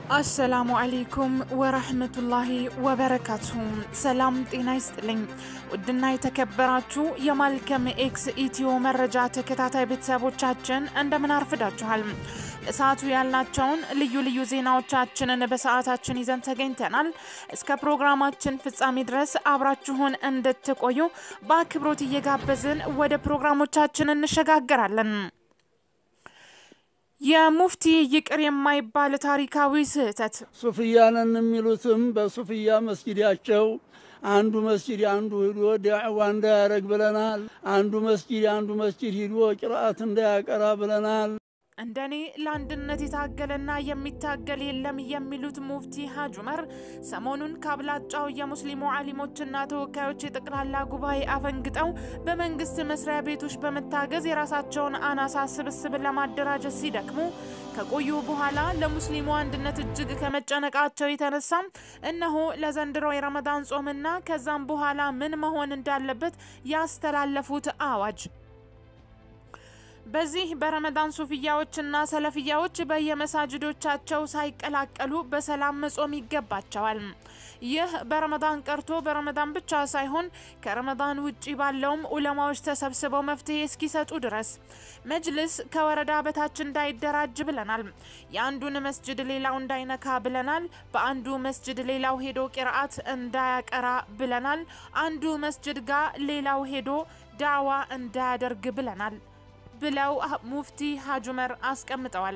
አሰላሙ አሌይኩም ወረህመቱላሂ ወበረካቱሁ። ሰላም ጤና ይስጥልኝ። ውድና የተከበራችሁ የማልከም ኤክስ ኢትዮ መረጃ ተከታታይ ቤተሰቦቻችን እንደምን አርፍዳችኋል? ለሰዓቱ ያላቸውን ልዩ ልዩ ዜናዎቻችንን በሰዓታችን ይዘን ተገኝተናል። እስከ ፕሮግራማችን ፍጻሜ ድረስ አብራችሁን እንድትቆዩ በአክብሮት እየጋበዝን ወደ ፕሮግራሞቻችን እንሸጋገራለን። የሙፍቲ ይቅር የማይባል ታሪካዊ ስህተት ሱፍያንን የሚሉትም በሱፍያ መስጊዳቸው አንዱ መስጊድ አንዱ ሂዶ ዳዕዋ እንዳያረግ ብለናል። አንዱ መስጊድ አንዱ መስጊድ ሂዶ ቅርአት እንዳያቀራ ብለናል። እንደኔ ለአንድነት የታገለና የሚታገል የለም የሚሉት ሙፍቲ ሀጅ ዑመር ሰሞኑን ከአብላጫው የሙስሊሙ አሊሞችና ተወካዮች የጠቅላላ ጉባኤ አፈንግጠው በመንግስት መስሪያ ቤቶች በመታገዝ የራሳቸውን አናሳ ስብስብ ለማደራጀት ሲደክሙ ከቆዩ በኋላ ለሙስሊሙ አንድነት እጅግ ከመጨነቃቸው የተነሳ እነሆ ለዘንድሮ የረመዳን ጾምና ከዛም በኋላ ምን መሆን እንዳለበት ያስተላለፉት አዋጅ በዚህ በረመዳን ሱፍያዎችና ሰለፍያዎች በየመሳጅዶቻቸው ሳይቀላቀሉ በሰላም መጾም ይገባቸዋል። ይህ በረመዳን ቀርቶ በረመዳን ብቻ ሳይሆን ከረመዳን ውጪ ባለውም ኡለማዎች ተሰብስበው መፍትሄ እስኪሰጡ ድረስ መጅልስ ከወረዳ በታች እንዳይደራጅ ብለናል። የአንዱን መስጅድ ሌላው እንዳይነካ ብለናል። በአንዱ መስጅድ ሌላው ሄዶ ቂርአት እንዳያቀራ ብለናል። አንዱ መስጅድ ጋር ሌላው ሄዶ ዳዋ እንዳያደርግ ብለናል ብለው ሙፍቲ ሀጅ ዑመር አስቀምጠዋል።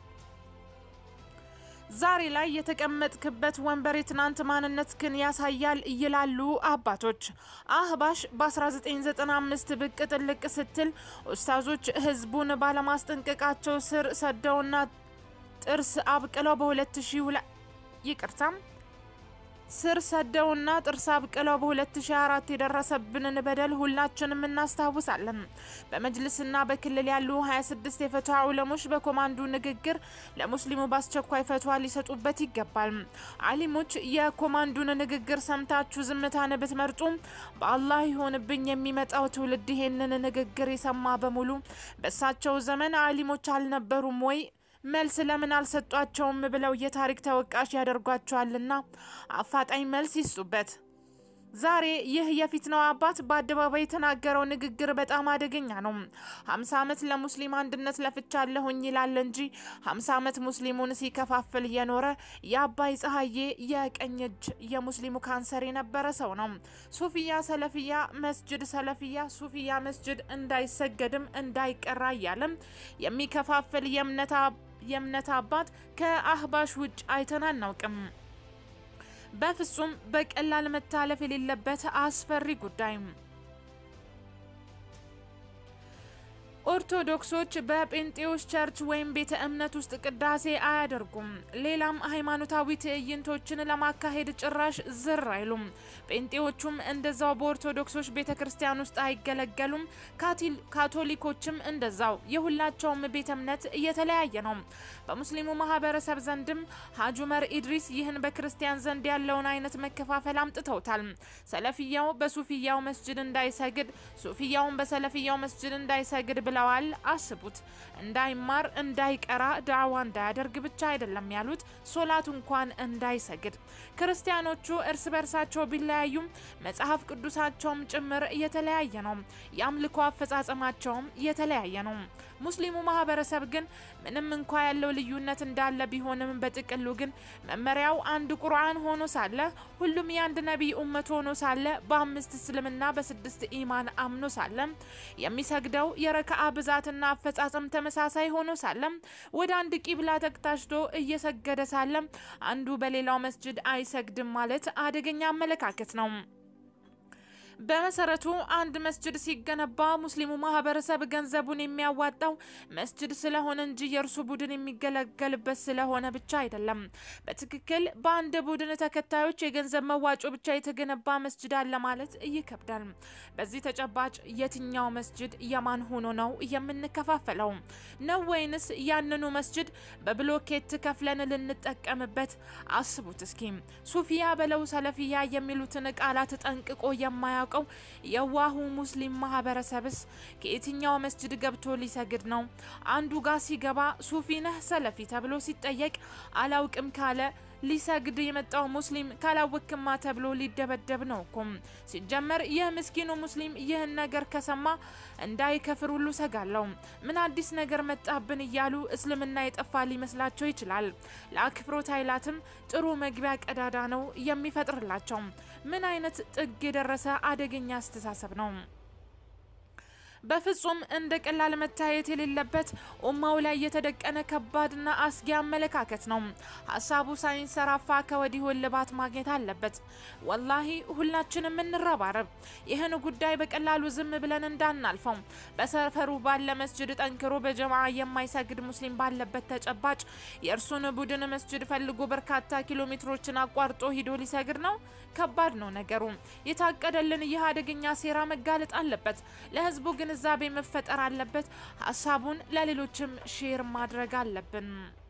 ዛሬ ላይ የተቀመጥክበት ወንበር የትናንት ማንነትህን ያሳያል ይላሉ አባቶች። አህባሽ በ1995 ብቅ ጥልቅ ስትል ኡስታዞች ህዝቡን ባለማስጠንቀቃቸው ስር ሰደውና ጥርስ አብቅለው በ2002 ይቅርታም ስር ሰደውና ጥርስ አብቅለው በ2004 የደረሰብንን በደል ሁላችንም እናስታውሳለን። በመጅልስና በክልል ያሉ 26 የፈቷ ዑለሞች በኮማንዱ ንግግር ለሙስሊሙ በአስቸኳይ ፈቷ ሊሰጡበት ይገባል። አሊሞች የኮማንዱን ንግግር ሰምታችሁ ዝምታን ብትመርጡ በአላህ ይሆንብኝ የሚመጣው ትውልድ ይሄንን ንግግር የሰማ በሙሉ በእሳቸው ዘመን አሊሞች አልነበሩም ወይ መልስ ለምን አልሰጧቸውም ብለው የታሪክ ተወቃሽ ያደርጓቸዋልና አፋጣኝ መልስ ይስጡበት። ዛሬ ይህ የፊት ነው አባት በአደባባይ የተናገረው ንግግር በጣም አደገኛ ነው። ሀምሳ ዓመት ለሙስሊም አንድነት ለፍቻለሁኝ ይላል እንጂ ሀምሳ ዓመት ሙስሊሙን ሲከፋፍል የኖረ የአባይ ፀሐዬ የቀኝ እጅ የሙስሊሙ ካንሰር የነበረ ሰው ነው። ሱፊያ ሰለፊያ መስጅድ ሰለፊያ ሱፊያ መስጅድ እንዳይሰገድም እንዳይቀራ እያለም የሚከፋፍል የእምነት አባት ከአህባሽ ውጭ አይተን አናውቅም። በፍጹም በቀላል መታለፍ የሌለበት አስፈሪ ጉዳይ። ኦርቶዶክሶች በጴንጤዎች ቸርች ወይም ቤተ እምነት ውስጥ ቅዳሴ አያደርጉም። ሌላም ሃይማኖታዊ ትዕይንቶችን ለማካሄድ ጭራሽ ዝር አይሉም። ጴንጤዎቹም እንደዛው በኦርቶዶክሶች ቤተ ክርስቲያን ውስጥ አይገለገሉም። ካቶሊኮችም እንደዛው። የሁላቸውም ቤተ እምነት እየተለያየ ነው። በሙስሊሙ ማህበረሰብ ዘንድም ሀጅ ዑመር ኢድሪስ ይህን በክርስቲያን ዘንድ ያለውን አይነት መከፋፈል አምጥተውታል። ሰለፍያው በሱፊያው መስጅድ እንዳይሰግድ፣ ሱፊያውን በሰለፍያው መስጅድ እንዳይሰግድ ብለዋል። አስቡት። እንዳይማር እንዳይቀራ ዳዕዋ እንዳያደርግ ብቻ አይደለም ያሉት ሶላት እንኳን እንዳይሰግድ። ክርስቲያኖቹ እርስ በርሳቸው ቢለያዩም መጽሐፍ ቅዱሳቸውም ጭምር የተለያየ ነው። የአምልኮ አፈጻጸማቸውም የተለያየ ነው። ሙስሊሙ ማህበረሰብ ግን ምንም እንኳ ያለው ልዩነት እንዳለ ቢሆንም በጥቅሉ ግን መመሪያው አንድ ቁርአን ሆኖ ሳለ ሁሉም የአንድ ነቢይ ኡመት ሆኖ ሳለ በአምስት እስልምና በስድስት ኢማን አምኖ ሳለ የሚሰግደው የረክዓ ብዛትና አፈጻጸም ተመሳሳይ ሆኖ ሳለም ወደ አንድ ቂብላ ተቅታሽቶ እየሰገደ ሳለም አንዱ በሌላው መስጅድ አይሰግድም ማለት አደገኛ አመለካከት ነው። በመሰረቱ አንድ መስጅድ ሲገነባ ሙስሊሙ ማህበረሰብ ገንዘቡን የሚያዋጣው መስጅድ ስለሆነ እንጂ የእርሱ ቡድን የሚገለገልበት ስለሆነ ብቻ አይደለም። በትክክል በአንድ ቡድን ተከታዮች የገንዘብ መዋጮ ብቻ የተገነባ መስጅድ አለ ማለት ይከብዳል። በዚህ ተጨባጭ የትኛው መስጅድ የማን ሆኖ ነው የምንከፋፈለው? ነው ወይንስ ያንኑ መስጅድ በብሎኬት ከፍለን ልንጠቀምበት? አስቡት እስኪ ሱፊያ በለው ሰለፊያ የሚሉትን ቃላት ጠንቅቆ የማያ የማያውቀው የዋሁ ሙስሊም ማህበረሰብስ ከየትኛው መስጅድ ገብቶ ሊሰግድ ነው? አንዱ ጋር ሲገባ ሱፊ ነህ ሰለፊ ተብሎ ሲጠየቅ አላውቅም ካለ ሊሰግድ የመጣው ሙስሊም ካላወክማ ተብሎ ሊደበደብ ነው እኮም። ሲጀመር ይህ ምስኪኑ ሙስሊም ይህን ነገር ከሰማ እንዳይከፍር ሁሉ ሰጋለው። ምን አዲስ ነገር መጣብን እያሉ እስልምና የጠፋ ሊመስላቸው ይችላል። ለአክፍሮት ኃይላትም ጥሩ መግቢያ ቀዳዳ ነው የሚፈጥርላቸው። ምን አይነት ጥግ የደረሰ አደገኛ አስተሳሰብ ነው! በፍጹም እንደ ቀላል መታየት የሌለበት ኡማው ላይ የተደቀነ ከባድና አስጊ አመለካከት ነው። ሀሳቡ ሳይንሰራፋ ከወዲሁ እልባት ማግኘት አለበት። ወላሂ ሁላችንም እንረባረብ። ይህን ጉዳይ በቀላሉ ዝም ብለን እንዳናልፈው። በሰፈሩ ባለ መስጅድ ጠንክሮ በጀማ የማይሰግድ ሙስሊም ባለበት ተጨባጭ የእርሱን ቡድን መስጅድ ፈልጎ በርካታ ኪሎ ሜትሮችን አቋርጦ ሂዶ ሊሰግድ ነው። ከባድ ነው ነገሩ። የታቀደልን ይህ አደገኛ ሴራ መጋለጥ አለበት። ለህዝቡ ግንዛቤ መፈጠር አለበት። ሀሳቡን ለሌሎችም ሼር ማድረግ አለብን።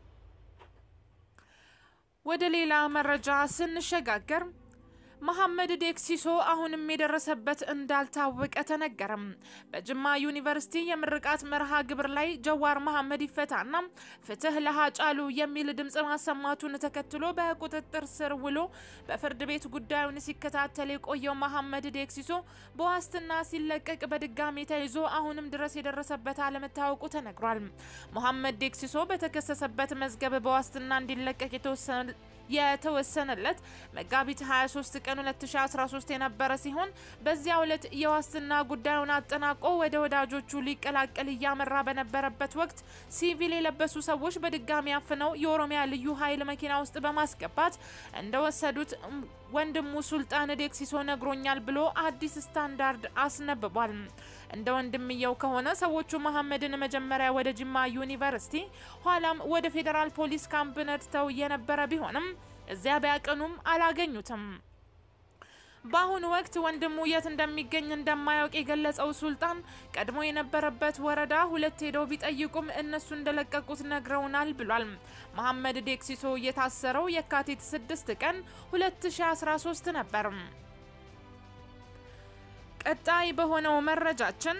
ወደ ሌላ መረጃ ስንሸጋገር መሐመድ ዴክሲሶ አሁንም የደረሰበት እንዳልታወቀ ተነገረም። በጅማ ዩኒቨርሲቲ የምርቃት መርሃ ግብር ላይ ጀዋር መሐመድ ይፈታና ፍትህ ለሀጫሉ የሚል ድምፅ ማሰማቱን ተከትሎ በቁጥጥር ስር ውሎ በፍርድ ቤት ጉዳዩን ሲከታተል የቆየው መሐመድ ዴክሲሶ በዋስትና ሲለቀቅ በድጋሚ ተይዞ አሁንም ድረስ የደረሰበት አለመታወቁ ተነግሯል። መሐመድ ዴክሲሶ በተከሰሰበት መዝገብ በዋስትና እንዲለቀቅ የተወሰነ የተወሰነለት መጋቢት 23 ቀን 2013 የነበረ ሲሆን በዚያ ዕለት የዋስትና ጉዳዩን አጠናቆ ወደ ወዳጆቹ ሊቀላቀል እያመራ በነበረበት ወቅት ሲቪል የለበሱ ሰዎች በድጋሚ አፍነው የኦሮሚያ ልዩ ኃይል መኪና ውስጥ በማስገባት እንደወሰዱት ወንድሙ ሱልጣን ዴክሲሶ ነግሮኛል ብሎ አዲስ ስታንዳርድ አስነብቧል። እንደ ወንድምየው ከሆነ ሰዎቹ መሐመድን መጀመሪያ ወደ ጅማ ዩኒቨርሲቲ ኋላም ወደ ፌዴራል ፖሊስ ካምፕ ነድተው የነበረ ቢሆንም እዚያ ቢያቀኑም አላገኙትም። በአሁኑ ወቅት ወንድሙ የት እንደሚገኝ እንደማያውቅ የገለጸው ሱልጣን ቀድሞ የነበረበት ወረዳ ሁለት ሄደው ቢጠይቁም እነሱ እንደለቀቁት ነግረውናል ብሏል። መሐመድ ዴክሲሶ የታሰረው የካቲት 6 ቀን 2013 ነበር። ቀጣይ በሆነው መረጃችን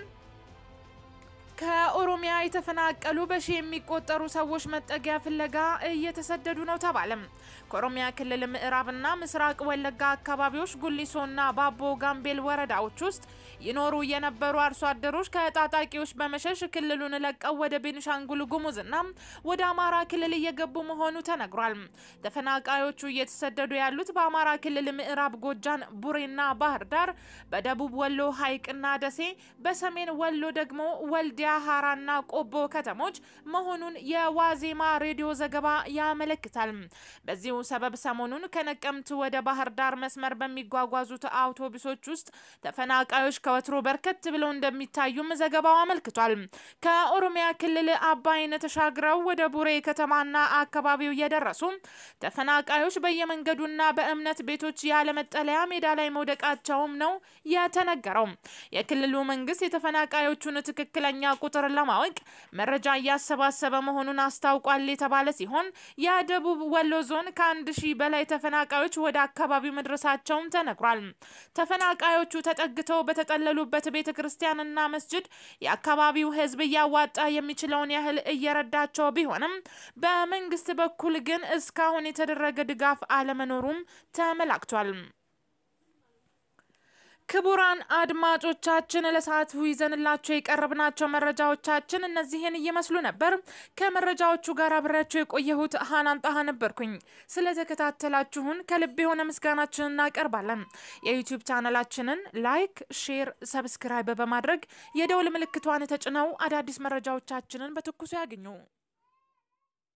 ከኦሮሚያ የተፈናቀሉ በሺ የሚቆጠሩ ሰዎች መጠጊያ ፍለጋ እየተሰደዱ ነው ተባለም። ከኦሮሚያ ክልል ምዕራብና ምስራቅ ወለጋ አካባቢዎች ጉሊሶና ባቦ ጋምቤል ወረዳዎች ውስጥ ይኖሩ የነበሩ አርሶ አደሮች ከታጣቂዎች በመሸሽ ክልሉን ለቀው ወደ ቤኒሻንጉል ጉሙዝና ወደ አማራ ክልል እየገቡ መሆኑ ተነግሯል። ተፈናቃዮቹ እየተሰደዱ ያሉት በአማራ ክልል ምዕራብ ጎጃን ቡሬና ባህር ዳር፣ በደቡብ ወሎ ሀይቅና ደሴ፣ በሰሜን ወሎ ደግሞ ወልዲ ሀራና ቆቦ ከተሞች መሆኑን የዋዜማ ሬዲዮ ዘገባ ያመለክታል። በዚሁ ሰበብ ሰሞኑን ከነቀምት ወደ ባህር ዳር መስመር በሚጓጓዙት አውቶቡሶች ውስጥ ተፈናቃዮች ከወትሮ በርከት ብለው እንደሚታዩም ዘገባው አመልክቷል። ከኦሮሚያ ክልል አባይን ተሻግረው ወደ ቡሬ ከተማና አካባቢው የደረሱ ተፈናቃዮች በየመንገዱና በእምነት ቤቶች ያለመጠለያ ሜዳ ላይ መውደቃቸውም ነው የተነገረው። የክልሉ መንግስት የተፈናቃዮቹን ትክክለኛ ቁጥር ለማወቅ መረጃ እያሰባሰበ መሆኑን አስታውቋል የተባለ ሲሆን የደቡብ ወሎ ዞን ከአንድ ሺህ በላይ ተፈናቃዮች ወደ አካባቢው መድረሳቸውም ተነግሯል። ተፈናቃዮቹ ተጠግተው በተጠለሉበት ቤተ ክርስቲያንና መስጅድ የአካባቢው ሕዝብ እያዋጣ የሚችለውን ያህል እየረዳቸው ቢሆንም በመንግስት በኩል ግን እስካሁን የተደረገ ድጋፍ አለመኖሩም ተመላክቷል። ክቡራን አድማጮቻችን ለሰዓቱ ይዘንላቸው የቀረብናቸው መረጃዎቻችን እነዚህን እየመስሉ ነበር። ከመረጃዎቹ ጋር አብሬያቸው የቆየሁት ሀናን ጣሃ ነበርኩኝ። ስለተከታተላችሁን ከልብ የሆነ ምስጋናችን እናቀርባለን። የዩቲዩብ ቻናላችንን ላይክ፣ ሼር፣ ሰብስክራይብ በማድረግ የደውል ምልክቷን ተጭነው አዳዲስ መረጃዎቻችንን በትኩሱ ያገኙ።